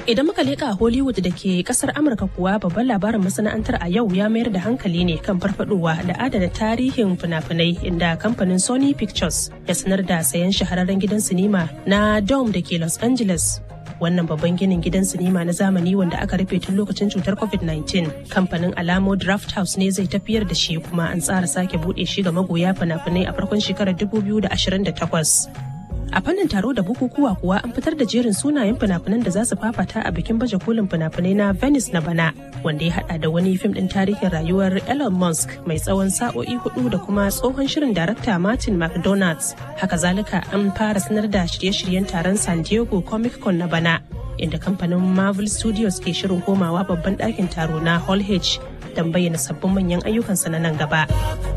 Idan muka leƙa Hollywood da ke kasar Amurka kuwa babban labarin masana'antar a yau ya mayar da hankali ne kan farfadowa da adana tarihin fina-finai inda kamfanin Sony Pictures ya sanar da sayan shahararren gidan sinima na Dome da ke Los Angeles. Wannan babban ginin gidan sinima na zamani wanda aka rufe tun lokacin cutar COVID-19. Kamfanin Alamo Draft House ne zai tafiyar da shi kuma an tsara sake buɗe shi ga magoya fina-finai a farkon shekarar 2028. a fannin taro da bukukuwa kuwa an fitar da jerin sunayen fina-finan da za su fafata a bikin baje kolin fina-finai na venice na bana wanda ya hada da wani fim din tarihin rayuwar elon musk mai tsawon sa'o'i hudu da kuma tsohon shirin darakta martin mcdonald's haka zalika an fara sanar da shirye-shiryen taron san diego comic con na bana inda kamfanin marvel studios ke shirin komawa babban ɗakin taro na hall h don bayyana sabbin manyan ayyukansa na nan gaba.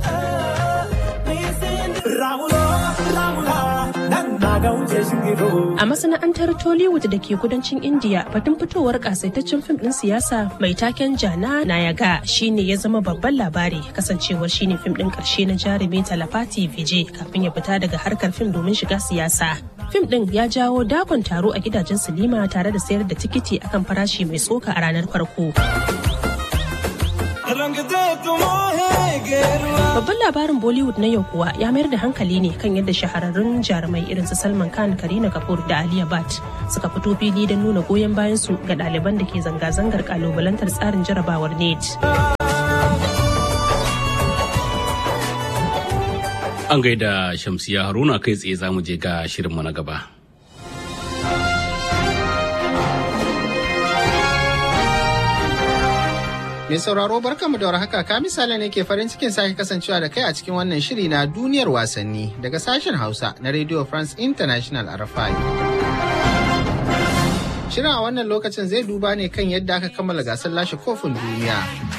A masana'antar Tollywood da ke kudancin India batun fitowar kasaitaccen fim din siyasa mai taken Jana Nayaga shine ya zama babban labari kasancewar shine fim din karshe na jarumi Talapati Vijay kafin ya fita daga harkar fim domin shiga siyasa. Fim din ya jawo dakon taro a gidajen silima tare da sayar da tikiti akan farashi mai tsoka a ranar farko. Babban labarin Bollywood na yau kuwa ya mayar da hankali ne kan yadda shahararrun jarumai irin su Salman Khan, Karina Kapoor da Aliya Bhatt suka fito fili don nuna goyon bayan su ga ɗaliban da ke zanga-zangar kalubalantar tsarin jarabawar NET. An gaida Shamsiya Haruna kai tsaye za mu je ga shirinmu na gaba. Mai sauraro barkanmu da warhaka ka misali ne ke farin cikin sake kasancewa da kai a cikin wannan shiri na duniyar wasanni daga sashen Hausa na Radio France International RFI. Shirin a wannan lokacin zai duba ne kan yadda aka kammala gasar lashe kofin duniya.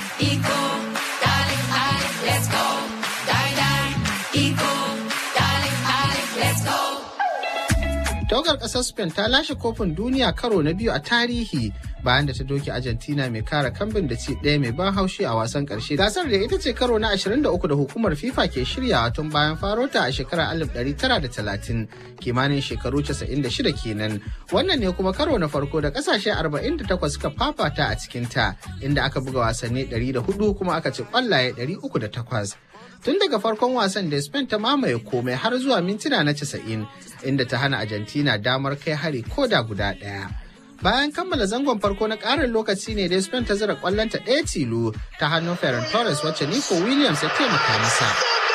Tawagar ƙasar Spain ta lashe kofin duniya karo na biyu a tarihi bayan da ta doke Argentina mai kara kambin da ci ɗaya mai ban haushi a wasan ƙarshe. Gasar da ita ce karo na 23 da hukumar FIFA ke shiryawa tun bayan farota a shekarar 1930 kimanin shekaru 96 kenan. Wannan ne kuma karo na farko da ƙasashe 48 suka fafata a cikinta inda aka buga wasanni 104 kuma aka ci ƙwallaye 308. tun daga farkon wasan da Spain ta mamaye komai har zuwa mintuna na 90 inda ta hana Argentina damar kai hari ko da guda ɗaya. Bayan kammala zangon farko na ƙarin lokaci ne da Spain ta zira ƙwallonta ɗaya tilo ta hannun Ferran Torres wacce Nico Williams ya taimaka masa.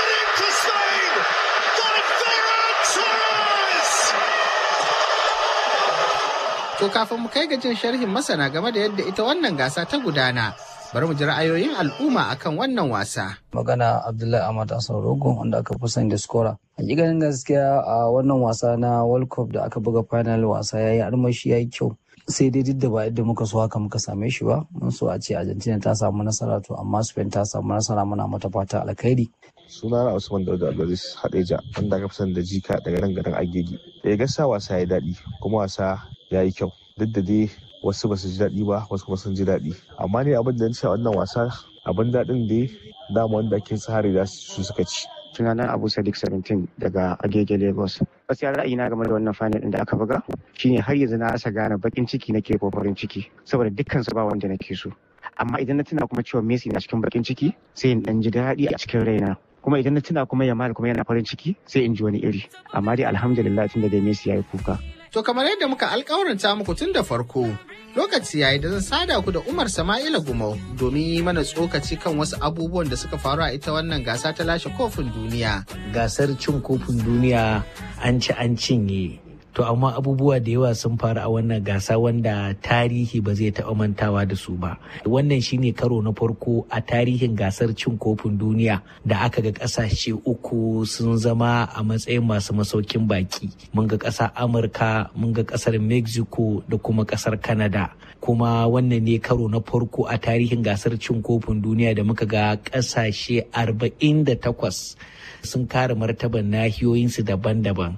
To kafin mu kai ga jin sharhin masana game da yadda ita wannan gasa ta gudana, bari mu ji ra'ayoyin al'umma akan wannan wasa. Magana Abdullahi Ahmad Hassan Rogo wanda aka fi sani da skora. Hakikanin gaskiya a wannan wasa na World Cup da aka buga final wasa yayi armashi yayi kyau. Sai dai duk da ba yadda muka so haka muka same shi ba, mun so a ce Argentina ta samu nasara to amma Spain ta samu nasara muna mata fata alkhairi. suna na Usman Dauda Abdulaziz Hadeja wanda aka fi sani da jika daga nan garin Agege. Da gasa wasa ya daɗi kuma wasa ya yi kyau duk da dai wasu ba su ji daɗi ba wasu kuma sun ji daɗi amma ne abin da a wannan wasa abin daɗin da dama wanda ake tsari da su suka ci sunana abu sadiq 17 daga agege lagos gaskiya ra'ayina game da wannan final din da aka buga shine har yanzu na asa gane bakin ciki nake ko farin ciki saboda dukkan su ba wanda nake so amma idan na tuna kuma cewa messi na cikin bakin ciki sai in dan ji daɗi a cikin raina kuma idan na tuna kuma yamal kuma yana farin ciki sai in ji wani iri amma dai alhamdulillah tunda da messi ya yi kuka To kamar yadda muka alkawaranta muku tun da farko, lokaci yayi da zan sada ku da Umar Sama'ila Gumau domin yi mana tsokaci kan wasu abubuwan da suka faru a ita wannan gasa ta lashe kofin duniya. Gasar cin kofin duniya an ci an cinye. To amma abubuwa da yawa sun faru a wannan gasa wanda tarihi ba zai taɓa mantawa da su ba. Wannan shine karo na farko a tarihin gasar cin kofin duniya da aka ga ƙasashe uku sun zama a matsayin masu masaukin baki. Mun ga ƙasar Amurka, mun ga ƙasar Mexico da kuma ƙasar Canada. Kuma wannan ne karo na farko a tarihin gasar cin kofin duniya da muka ga ƙasashe 48 sun kare martaban nahiyoyinsu daban-daban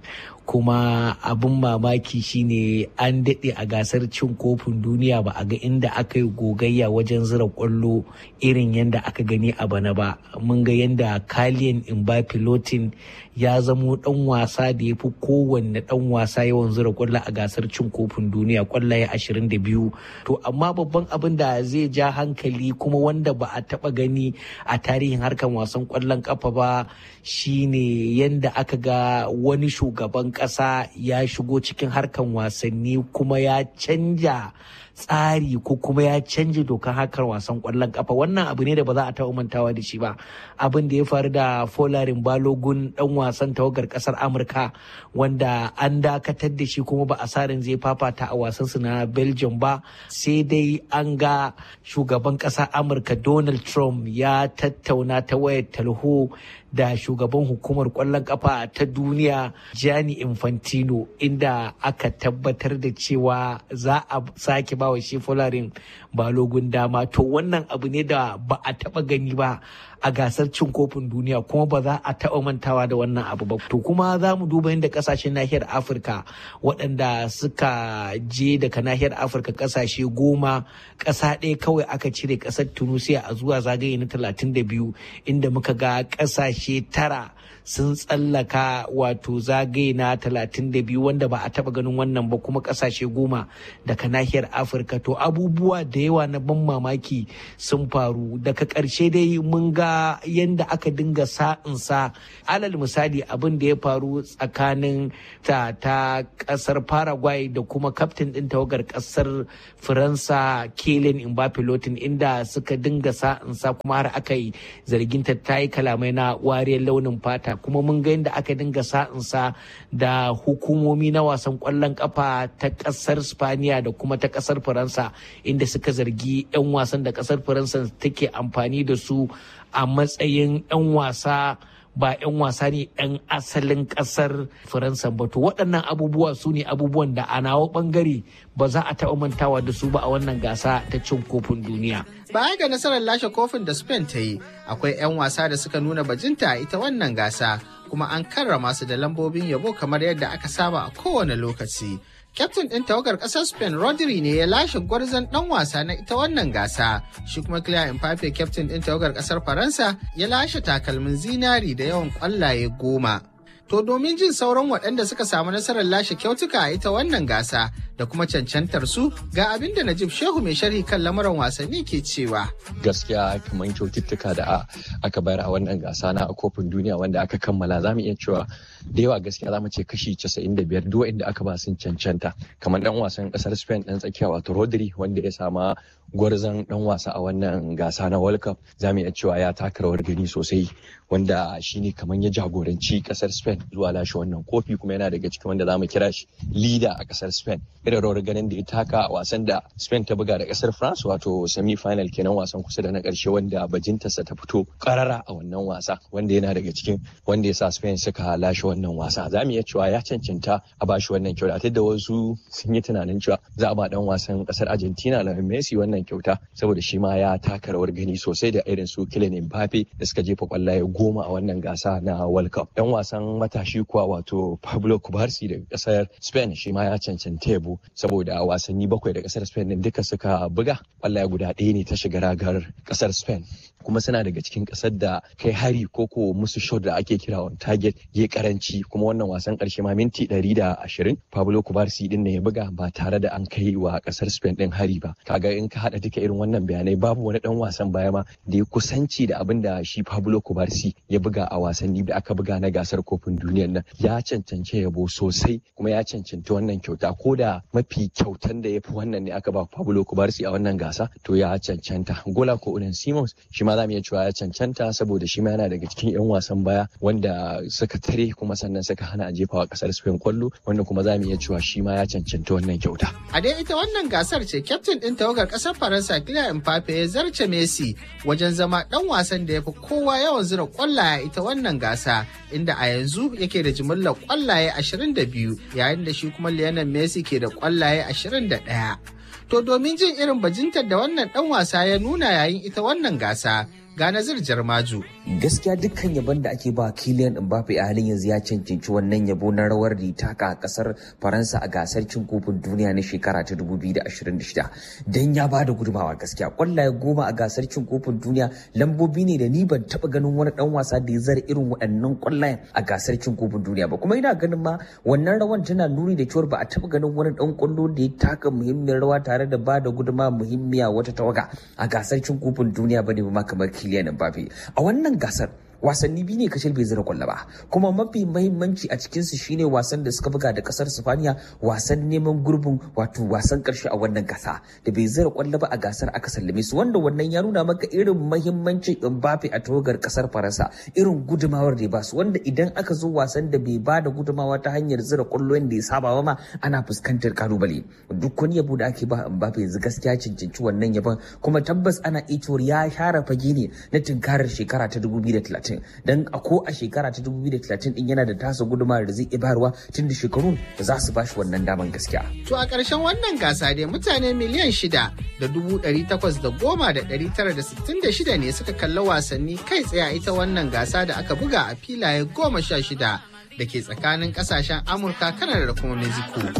kuma abin mamaki shine an daɗe a gasar cin kofin duniya ba a ga inda aka yi gogayya wajen zira kwallo irin yadda aka gani a bana ba mun ga yadda kaliyan Mbappe Lotin ya zamo dan wasa da ya fi kowanne dan wasa yawan zira kwallo a gasar cin kofin duniya kwallaye 22 to amma babban abin da zai ja hankali kuma wanda ba a taba gani a tarihin harkar wasan kwallon kafa ba shine yadda aka ga wani shugaban kasa ya shigo cikin harkar wasanni kuma ya canja tsari ko kuma ya canja dokar harkar wasan kwallon kafa wannan abu ne da ba za a taɓa mantawa da shi ba abin da ya faru da folarin balogun dan wasan tawagar kasar amurka wanda an dakatar da shi kuma ba a sarin zai fafata a wasansu na belgium ba sai dai an ga shugaban kasar amurka donald trump ya tattauna ta wayar talho da shugaban hukumar kwallon kafa ta duniya Gianni Infantino inda aka tabbatar da cewa za a sake bawa shi folarin balogun dama to wannan abu ne da ba a taba gani ba a gasar cin kofin duniya kuma ba za a taɓa mantawa da wannan abu ba to kuma za mu duba yadda kasashen nahiyar afirka waɗanda suka je daga nahiyar afirka kasashe goma ƙasa ɗaya kawai aka cire ƙasar tunisia a zuwa zagaye na 32 inda muka ga ƙasashe tara sun tsallaka wato zagaye na 32 wanda ba a taba ganin wannan ba kuma kasashe goma daga nahiyar afirka to abubuwa da yawa na ban mamaki sun faru daga ƙarshe dai mun ga yadda aka dinga sa'insa alal misali abin da ya faru tsakanin ta ta ƙasar paraguay da kuma kaftin ɗin tawagar ƙasar faransa kelen mbappe lotin inda suka dinga sa'insa kuma har aka yi zarginta ta yi kalamai na wariyar launin fata kuma mun ga yadda aka dinga sa'insa da hukumomi na wasan kwallon kafa ta kasar spaniya da kuma ta kasar faransa inda suka zargi 'yan wasan da kasar faransa take amfani da su a matsayin 'yan wasa ba 'yan wasa ne 'yan asalin kasar faransa ba to waɗannan abubuwa su ne abubuwan da a nawa ɓangare ba za a taɓa mantawa da su ba a wannan gasa ta cin kofin duniya Baya ga nasarar lashe kofin da Spain ta yi, akwai 'yan wasa da suka nuna bajinta a ita wannan gasa, kuma an karrama su da lambobin yabo kamar yadda aka saba a kowane lokaci. Kyaftin ɗin tawagar ƙasar Spain Rodri ne ya lashe gwarzon ɗan wasa na ita wannan gasa. Shi kuma Kylian Mbappe kyaftin ɗin tawagar ƙasar Faransa ya lashe takalmin zinari da yawan ƙwallaye goma. To domin jin sauran waɗanda suka samu nasarar lashe kyautuka a ita wannan gasa da kuma cancantar su ga abin da Najib Shehu mai sharhi kan lamuran wasanni ke cewa. Gaskiya kamar kyaututtuka da aka bayar a wannan gasa na kofin duniya wanda aka kammala za mu iya cewa da yawa gaskiya za mu ce kashi 95 duk inda aka ba sun cancanta kamar dan wasan kasar Spain dan tsakiya wato Rodri wanda ya sama gwarzon dan wasa a wannan gasa na World Cup za mu iya cewa ya taka rawar gani sosai wanda shine kamar ya jagoranci kasar Spain zuwa lashe wannan kofi kuma yana daga cikin wanda za mu kira shi leader a kasar Spain irin rawar ganin da ya taka a wasan da Spain ta buga da kasar France wato semi final kenan wasan kusa da na karshe wanda bajintarsa ta fito karara a wannan wasa wanda yana daga cikin wanda ya sa Spain suka lashe wannan wasa za mu iya cewa ya cancanta a bashi wannan kyauta da wasu sun yi tunanin cewa za a ba dan wasan kasar Argentina na Messi wannan kyauta saboda shi ma ya taka rawar gani sosai da irin su Kylian Mbappe da suka jefa kwallaye goma a wannan gasa na World Cup. Dan wasan matashi kuwa wato Pablo Kubarsi daga kasar Spain shi ma ya cancanta yabo saboda wasanni bakwai da kasar Spain din duka suka buga kwallaye guda ɗaya ne ta shiga ragar kasar Spain. kuma suna daga cikin kasar da kai hari ko ko musu shot da ake kira on target ya karanci kuma wannan wasan karshe ma minti 120 Pablo Kubarsi din ne ya buga ba tare da an kai wa kasar Spain din hari ba kaga in ka hada duka irin wannan bayanai babu wani dan wasan baya ma da ya kusanci da abin da shi Pablo Kubarsi ya buga a wasanni da aka buga na gasar kofin duniyar nan ya cancance yabo sosai kuma ya cancanci wannan kyauta ko da mafi kyautan da ya fi wannan ne aka ba Pablo Kubarsi a wannan gasa to ya cancanta gola ko Unen Simons shi ma za mu iya cewa ya cancanta saboda shi ma yana daga cikin 'yan wasan baya wanda suka tare kuma sannan suka hana a jefawa kasar Spain kwallo wanda kuma za mu iya cewa shi ma ya cancanta wannan kyauta. A dai ita wannan gasar ce kyaftin ɗin tawagar ƙasar Faransa Kylian Mbappe ya zarce Messi wajen zama ɗan wasan da ya fi kowa yawan zura kwallaye ita wannan gasa inda a yanzu yake da jimillar kwallaye 22 yayin da shi kuma Lionel Messi ke da kwallaye 21. To domin jin irin bajintar da wannan ɗan wasa ya nuna yayin ita wannan gasa, ga Nazir Jarmaju gaskiya dukkan yabon da ake ba Kylian Mbappe a halin yanzu ya cancanci wannan yabo na rawar da taka a kasar Faransa a gasar cin kofin duniya na shekara ta 2026 dan ya bada gudumawa gaskiya kwallaye goma a gasar cin kofin duniya lambobi ne da ni ban taba ganin wani dan wasa da ya zara irin waɗannan kwallayen a gasar cin kofin duniya ba kuma ina ganin ma wannan rawan tana nuni da cewa ba a taba ganin wani dan kwallo da ya taka muhimmiyar rawa tare da bada gudumawa muhimmiya wata tawaga a gasar cin kofin duniya bane ba kamar Kylian Mbappe a wannan gasar wasanni biyu ne kashil bai zira kwallo ba kuma mafi mahimmanci a cikinsu shine wasan da suka buga da kasar sifaniya wasan neman gurbin wato wasan karshe a wannan gasa da bai zira kwallo ba a gasar aka sallame su wanda wannan ya nuna maka irin mahimmancin Mbappe a tawagar kasar Faransa irin gudumawar da ya basu wanda idan aka zo wasan da bai bada gudumawa ta hanyar zira kwallo yadda ya saba ba ma ana fuskantar kalubale duk wani yabo da ake ba Mbappe yanzu gaskiya cancanci wannan yabon kuma tabbas ana iya ya share fage ne na tunkarar shekara ta 2030 dan a ko a shekara ta 2030 din yana da tasa gudumar da zai bayarwa tun da shekarun da za su bashi wannan daman gaskiya. To a ƙarshen wannan gasa dai mutane miliyan shida da dubu ɗari takwas da goma da ɗari tara da sittin da shida ne suka kalla wasanni kai tsaye a ita wannan gasa da aka buga a filaye goma sha shida da ke tsakanin ƙasashen Amurka, Kanada da kuma Mexico.